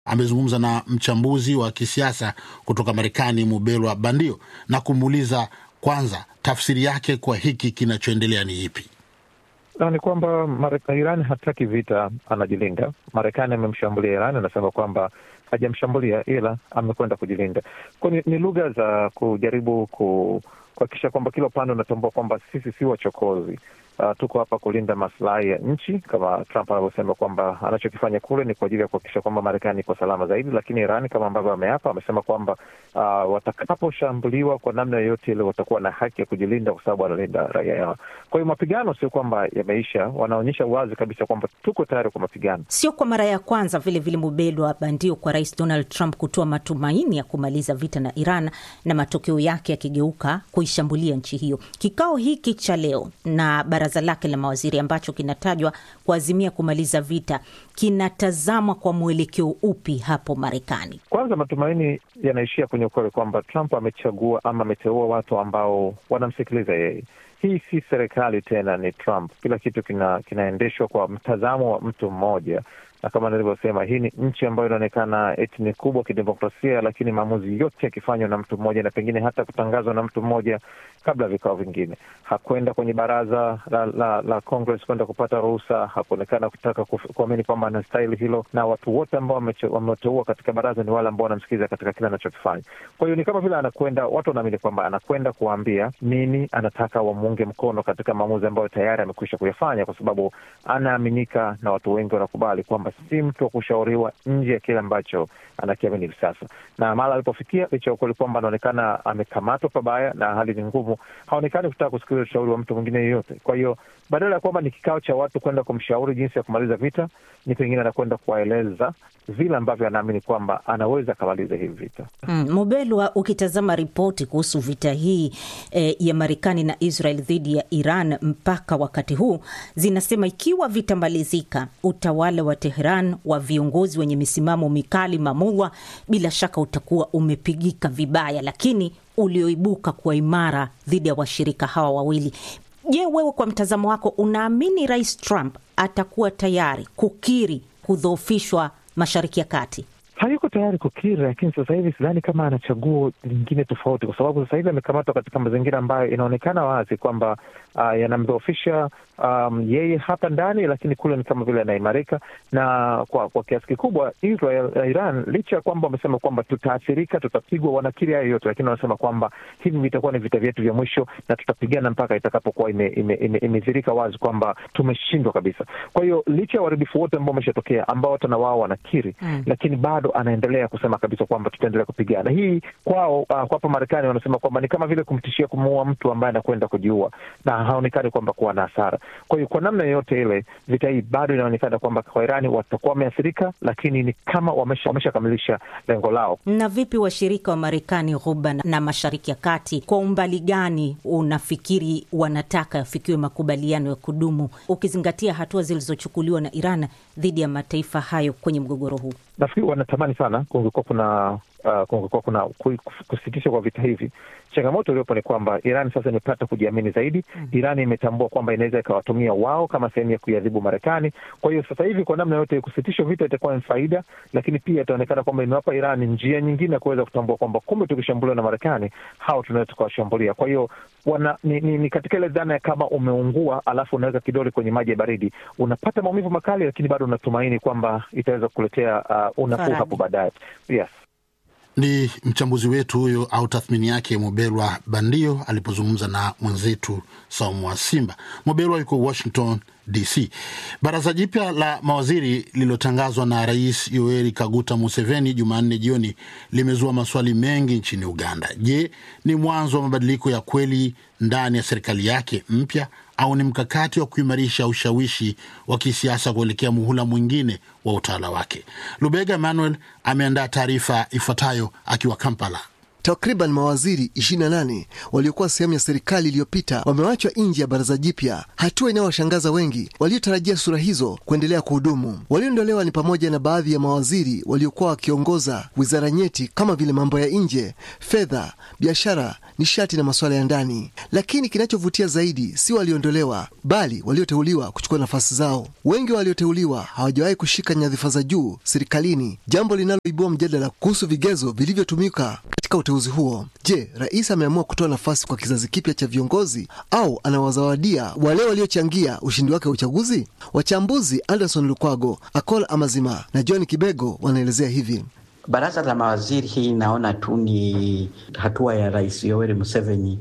amezungumza na mchambuzi wa kisiasa kutoka Marekani, Mubelwa Bandio, na kumuuliza kwanza tafsiri yake kwa hiki kinachoendelea ni ipi? ni kwamba Iran hataki vita, anajilinda. Marekani amemshambulia Iran, anasema kwamba hajamshambulia ila amekwenda kujilinda. Kwa ni, ni lugha za kujaribu ku kuhakikisha kwamba kila upande unatambua kwamba sisi si wachokozi. Uh, tuko hapa kulinda maslahi ya nchi kama Trump anavyosema kwamba anachokifanya kule ni kwa ajili ya kuhakikisha kwamba Marekani iko salama zaidi, lakini Iran kama ambavyo ameapa, amesema kwamba uh, watakaposhambuliwa kwa namna yoyote ile watakuwa na haki ya kujilinda kwa sababu wanalinda raia yao. Kwa hiyo mapigano sio kwamba yameisha, wanaonyesha wazi kabisa kwamba tuko tayari kwa mapigano. Sio kwa mara ya kwanza vile vile, Mubelwa Bandio, kwa Rais Donald Trump kutoa matumaini ya kumaliza vita na Iran na matokeo yake yakigeuka kuishambulia nchi hiyo. Kikao hiki cha leo na baraza lake la mawaziri ambacho kinatajwa kuazimia kumaliza vita kinatazamwa kwa mwelekeo upi hapo Marekani? Kwanza, matumaini yanaishia kwenye ukweli kwamba Trump amechagua ama ameteua watu ambao wanamsikiliza yeye. Hii si serikali tena, ni Trump. Kila kitu kina, kinaendeshwa kwa mtazamo wa mtu mmoja na kama nilivyosema, hii ni nchi ambayo inaonekana eti ni kubwa kidemokrasia, lakini maamuzi yote yakifanywa na mtu mmoja na pengine hata kutangazwa na mtu mmoja kabla ya vikao vingine. Hakwenda kwenye baraza la, la, la Congress kwenda kupata ruhusa, hakuonekana kutaka kuamini kwamba anastahili hilo, na watu wote ambao wameteua katika baraza ni wale ambao wanamsikiliza katika kile anachokifanya. Kwa hiyo ni kama vile anakwenda, watu wanaamini kwamba anakwenda kuwaambia nini anataka wamuunge mkono katika maamuzi ambayo tayari amekwisha kuyafanya, kwa sababu anaaminika na watu wengi wanakubali kwamba si mtu wa kushauriwa nje ya kile ambacho anakiamini hivi sasa. Na mara alipofikia, licha ya ukweli kwamba anaonekana amekamatwa pabaya na hali ni ngumu, haonekani kutaka kusikiliza ushauri wa mtu mwingine yeyote. Kwa hiyo badala ya kwamba ni kikao cha watu kwenda kumshauri jinsi ya kumaliza vita, ni pengine anakwenda kuwaeleza vile ambavyo anaamini kwamba anaweza akamaliza hivi vita. Mm, Mubelwa, ukitazama ripoti kuhusu vita hii eh, ya Marekani na Israel dhidi ya Iran mpaka wakati huu zinasema ikiwa vitamalizika, utawala wa Tehran wa viongozi wenye misimamo mikali mamulwa, bila shaka utakuwa umepigika vibaya, lakini ulioibuka kuwa imara dhidi ya washirika hawa wawili. Je, wewe kwa mtazamo wako unaamini Rais Trump atakuwa tayari kukiri kudhoofishwa Mashariki ya Kati? Hayuko tayari kukiri, lakini sasa hivi sidhani kama ana chaguo lingine tofauti, kwa sababu sasa hivi amekamatwa katika mazingira ambayo inaonekana wazi kwamba uh, yanamdhoofisha um, yeye hapa ndani, lakini kule ni kama vile anaimarika na kwa, kwa kiasi kikubwa Israel na Iran, licha ya kwamba wamesema kwamba tutaathirika, tutapigwa, wanakiri hayo yote, lakini wanasema kwamba hivi vitakuwa ni vita vyetu vya mwisho na tutapigana mpaka itakapokuwa imedhirika ime, ime, ime wazi kwamba tumeshindwa kabisa. Kwa hiyo licha ya uharibifu wote ambao umeshatokea ambao hata na wao wanakiri mm, lakini bado anaendelea kusema kabisa kwamba tutaendelea kupigana. Hii kwao, uh, kwa hapa Marekani wanasema kwamba ni kama vile kumtishia kumuua mtu ambaye anakwenda kujiua na haonekani kwamba kuwa na hasara. Kwa hiyo kwa namna yoyote ile, vita hii bado inaonekana kwamba kwa Irani watakuwa wameathirika, lakini ni kama wameshakamilisha wamesha lengo lao. Na vipi washirika wa Marekani Ghuba na Mashariki ya Kati, kwa umbali gani unafikiri wanataka yafikiwe makubaliano ya kudumu, ukizingatia hatua zilizochukuliwa na Iran dhidi ya mataifa hayo kwenye mgogoro huu? Nafikiri wanatamani sana kungekuwa kuna uh, kungekuwa kuna kusitisha kwa vita hivi. Changamoto iliyopo ni kwamba Iran sasa imepata kujiamini zaidi. mm -hmm. Iran imetambua kwamba inaweza ikawatumia wao kama sehemu ya kuiadhibu Marekani. Kwa hiyo sasa hivi kwa namna yote kusitisha vita itakuwa ni faida, lakini pia itaonekana kwamba imewapa Iran njia nyingine ya kuweza kutambua kwamba kumbe tukishambuliwa na Marekani hao tunaweza tukawashambulia. Kwa hiyo wana ni, ni, ni katika ile dhana ya kama umeungua alafu unaweka kidole kwenye maji ya baridi, unapata maumivu makali, lakini bado unatumaini kwamba itaweza kukuletea uh, unafuu hapo baadaye. Yes. Ni mchambuzi wetu huyo au tathmini yake Mobelwa Bandio alipozungumza na mwenzetu Saumu wa Simba. Mobelwa yuko Washington DC. Baraza jipya la mawaziri lililotangazwa na Rais Yoweri Kaguta Museveni Jumanne jioni limezua maswali mengi nchini Uganda. Je, ni mwanzo wa mabadiliko ya kweli ndani ya serikali yake mpya au ni mkakati wa kuimarisha ushawishi wa kisiasa kuelekea muhula mwingine wa utawala wake? Lubega Emmanuel ameandaa taarifa ifuatayo akiwa Kampala. Takriban mawaziri 28 waliokuwa sehemu ya serikali iliyopita wamewachwa nje ya baraza jipya, hatua inayowashangaza wengi waliotarajia sura hizo kuendelea kuhudumu. Walioondolewa ni pamoja na baadhi ya mawaziri waliokuwa wakiongoza wizara nyeti kama vile mambo ya nje, fedha, biashara, nishati na masuala ya ndani. Lakini kinachovutia zaidi si walioondolewa, bali walioteuliwa kuchukua nafasi zao. Wengi walioteuliwa hawajawahi kushika nyadhifa za juu serikalini, jambo linaloibua mjadala kuhusu vigezo vilivyotumika katika uteuzi huo. Je, rais ameamua kutoa nafasi kwa kizazi kipya cha viongozi au anawazawadia wale waliochangia ushindi wake wa uchaguzi? Wachambuzi Anderson Lukwago, Akola Amazima na John Kibego wanaelezea hivi. Baraza la mawaziri hii naona tu ni hatua ya Rais Yoweri Museveni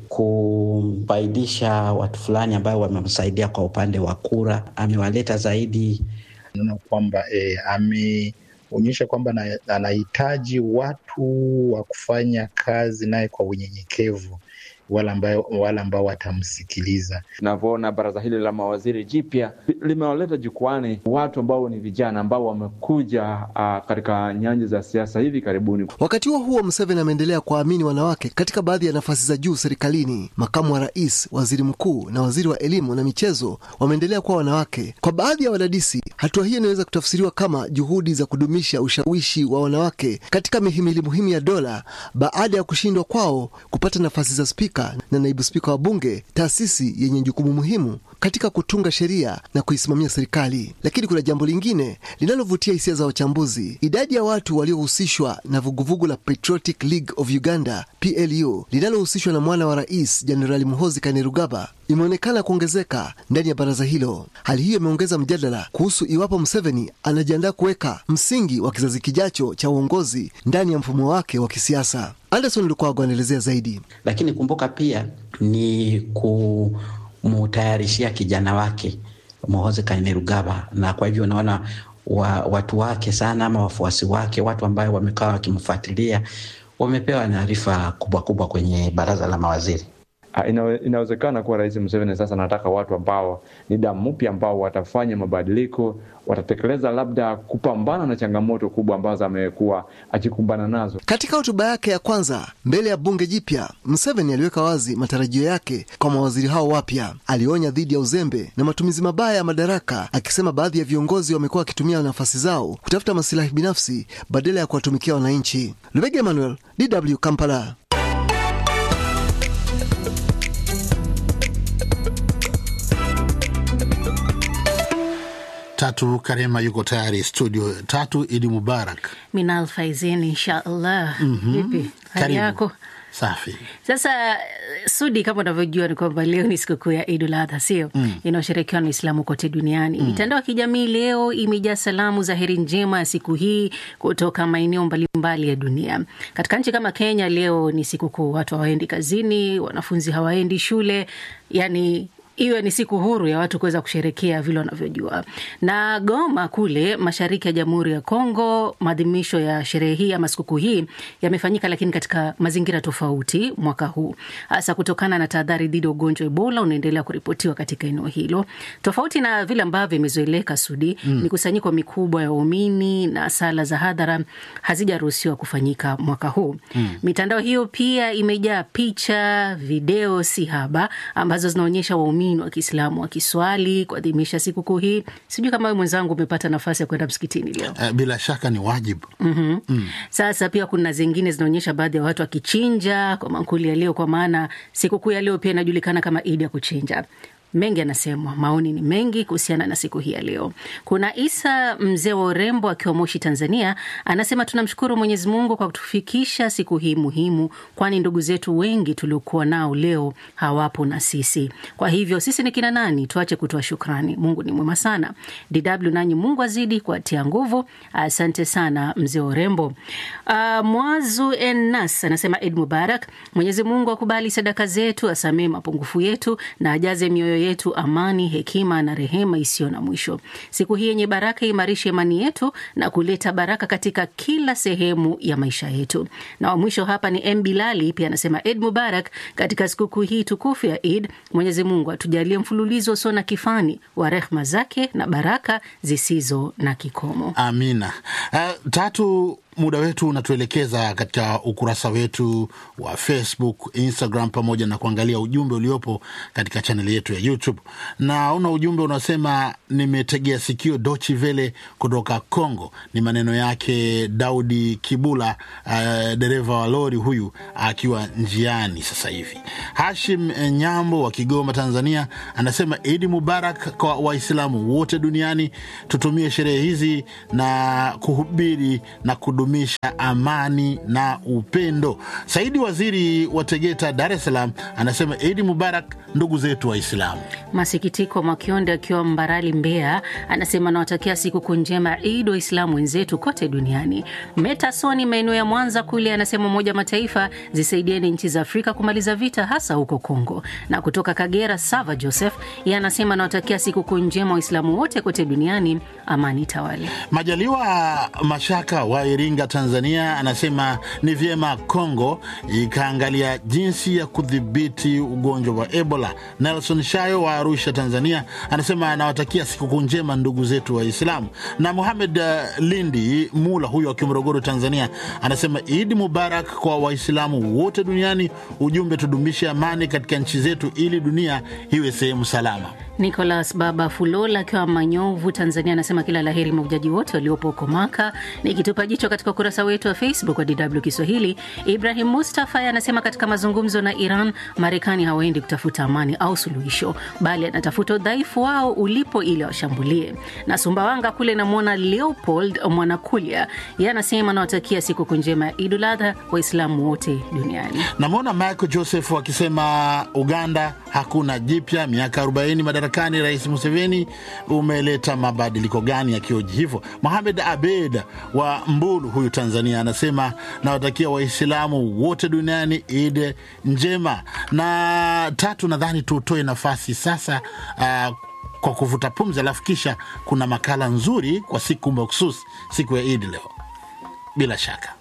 kufaidisha watu fulani ambao wamemsaidia kwa upande wa kura. Amewaleta zaidi, naona kwamba e, ameonyesha kwamba anahitaji watu wa kufanya kazi naye kwa unyenyekevu wale ambao wale ambao watamsikiliza. Tunavyoona baraza hili la mawaziri jipya limewaleta jukwani watu ambao ni vijana ambao wamekuja uh, katika nyanja za siasa hivi karibuni. Wakati huo huo, Museveni ameendelea kuwaamini wanawake katika baadhi ya nafasi za juu serikalini. Makamu wa rais, waziri mkuu na waziri wa elimu na michezo wameendelea kuwa wanawake. Kwa baadhi ya wadadisi, hatua hiyo inaweza kutafsiriwa kama juhudi za kudumisha ushawishi wa wanawake katika mihimili muhimu ya dola baada ya kushindwa kwao kupata nafasi za spika na naibu spika wa bunge, taasisi yenye jukumu muhimu katika kutunga sheria na kuisimamia serikali. Lakini kuna jambo lingine linalovutia hisia za wachambuzi. Idadi ya watu waliohusishwa na vuguvugu la Patriotic League of Uganda PLU linalohusishwa na mwana wa rais Jenerali Muhozi Kainerugaba imeonekana kuongezeka ndani ya baraza hilo. Hali hiyo imeongeza mjadala kuhusu iwapo Museveni anajiandaa kuweka msingi wa kizazi kijacho cha uongozi ndani ya mfumo wake wa kisiasa. Anderson Lukwago anaelezea zaidi. Lakini kumbuka pia ni kumutayarishia kijana wake Muhoozi Kainerugaba, na kwa hivyo unaona wa, watu wake sana ama wafuasi wake, watu ambayo wamekaa wakimfuatilia, wamepewa taarifa kubwa kubwa kwenye baraza la mawaziri. Ina, inawezekana kuwa Rais Museveni sasa anataka watu ambao ni damu mpya, ambao watafanya mabadiliko, watatekeleza labda kupambana na changamoto kubwa ambazo amekuwa akikumbana nazo. Katika hotuba yake ya kwanza mbele ya bunge jipya, Museveni aliweka wazi matarajio yake kwa mawaziri hao wapya. Alionya dhidi ya uzembe na matumizi mabaya ya madaraka, akisema baadhi ya viongozi wamekuwa wakitumia nafasi zao kutafuta masilahi binafsi badala ya kuwatumikia wananchi. Lubega Emmanuel, DW Kampala. Tatu Karema yuko tayari studio. Tatu Idi Mubarak. Minal Faizin, inshallah. Vipi hali Karibu. yako? Safi. Sasa Sudi, kama unavyojua ni kwamba leo ni sikukuu ya Idul Adha, sio mm. inayosherekewa na Waislamu kote duniani. Mitandao ya kijamii leo imejaa salamu za heri njema ya siku hii kutoka maeneo mbalimbali ya dunia. Katika nchi kama Kenya leo ni sikukuu, watu hawaendi kazini, wanafunzi hawaendi shule, yani iwe ni siku huru ya watu kuweza kusherekea vile wanavyojua. Na Goma kule mashariki ya Jamhuri ya Kongo, maadhimisho ya sherehe hii ama sikukuu hii yamefanyika, lakini katika mazingira tofauti mwaka huu, hasa kutokana na tahadhari dhidi ya ugonjwa wa Ebola unaendelea kuripotiwa katika eneo hilo. Tofauti na vile ambavyo imezoeleka Sudi, mm. mikusanyiko mikubwa ya waumini na sala za hadhara hazijaruhusiwa kufanyika mwaka huu. Mm. Mitandao hiyo pia imejaa picha, video si haba ambazo zinaonyesha waumini wa Kiislamu wakiswali kuadhimisha sikukuu hii. Sijui kama wewe mwenzangu umepata nafasi ya kwenda msikitini leo. Uh, bila shaka ni wajibu. mm-hmm. mm. Sasa pia kuna zingine zinaonyesha baadhi ya watu wakichinja kwa mankuli ya leo, kwa maana sikukuu ya leo pia inajulikana kama Idi ya kuchinja. Mengi anasemwa, maoni ni mengi kuhusiana na siku hii ya leo. Kuna Isa mzee wa urembo akiwa Moshi, Tanzania, anasema tunamshukuru Mwenyezi Mungu kwa kutufikisha siku hii muhimu, kwani ndugu zetu wengi tuliokuwa nao leo hawapo na sisi. Kwa hivyo sisi ni kina nani? Tuache kutoa shukrani. Mungu ni mwema sana. DW nanyi, Mungu azidi kuatia nguvu. Asante sana mzee wa urembo. Uh, Mwazu Enas anasema Id Mubarak, Mwenyezi Mungu akubali sadaka zetu, asamee mapungufu yetu na ajaze mioyo yetu amani, hekima na rehema isiyo na mwisho. Siku hii yenye baraka imarishe imani yetu na kuleta baraka katika kila sehemu ya maisha yetu. Na wa mwisho hapa ni M Bilali, pia anasema Id Mubarak, katika sikukuu hii tukufu ya Id, Mwenyezi Mungu atujalie mfululizo usio na kifani wa rehma zake na baraka zisizo na kikomo. Amina. Uh, tatu muda wetu unatuelekeza katika ukurasa wetu wa Facebook, Instagram pamoja na kuangalia ujumbe uliopo katika chaneli yetu ya YouTube. Naona ujumbe unasema nimetegea sikio Dochi Vele kutoka Congo. Ni maneno yake Daudi Kibula, uh, dereva wa lori huyu akiwa njiani sasa hivi. Hashim Nyambo wa Kigoma, Tanzania anasema Idi Mubarak kwa Waislamu wote duniani, tutumie sherehe hizi na kuhubiri na kudumisha amani na upendo. Saidi Waziri wa Tegeta, Dar es Salaam anasema Idi Mubarak ndugu zetu Waislamu. Masikitiko Mwakionde akiwa Mbarali, Mbeya, anasema nawatakia sikukuu njema Eid Waislamu wenzetu kote duniani. Metasoni maeneo ya Mwanza kule anasema Umoja wa Mataifa zisaidieni nchi za Afrika kumaliza vita hasa huko Kongo. Na kutoka Kagera, Sava Joseph yeye anasema nawatakia sikukuu njema Waislamu wote kote duniani, amani tawale. Majaliwa Mashaka wa Iringa, Tanzania anasema ni vyema Kongo ikaangalia jinsi ya kudhibiti ugonjwa wa Ebola. Nelson Shayo wa Arusha, Tanzania anasema anawatakia sikukuu njema ndugu zetu Waislamu. Na Muhamed uh, Lindi Mula huyo wa Morogoro, Tanzania anasema Idi Mubarak kwa Waislamu wote duniani. Ujumbe, tudumishe amani katika nchi zetu ili dunia iwe sehemu salama. Nicolas Baba Fulola akiwa Manyovu, Tanzania, anasema kila laheri mahujaji wote waliopo huko Maka. Nikitupa jicho katika ukurasa wetu wa Facebook wa DW Kiswahili, Ibrahim Mustafa anasema katika mazungumzo na Iran, Marekani hawaendi kutafuta amani au suluhisho, bali anatafuta udhaifu wao ulipo ili washambulie. Na Sumbawanga kule namwona Leopold Mwanakulya, ye anasema anawatakia siku njema ya Idul Adha Waislamu wote duniani. Namwona Michael Joseph akisema Uganda hakuna jipya, miaka 40 madarakani, Rais Museveni umeleta mabadiliko gani yakioji hivyo? Mohamed Abed wa Mbulu huyu Tanzania anasema nawatakia Waislamu wote duniani Id njema. Na tatu, nadhani tutoe nafasi sasa uh, kwa kuvuta pumzi, alafu kisha kuna makala nzuri kwa siku mahususi, siku ya Idi leo bila shaka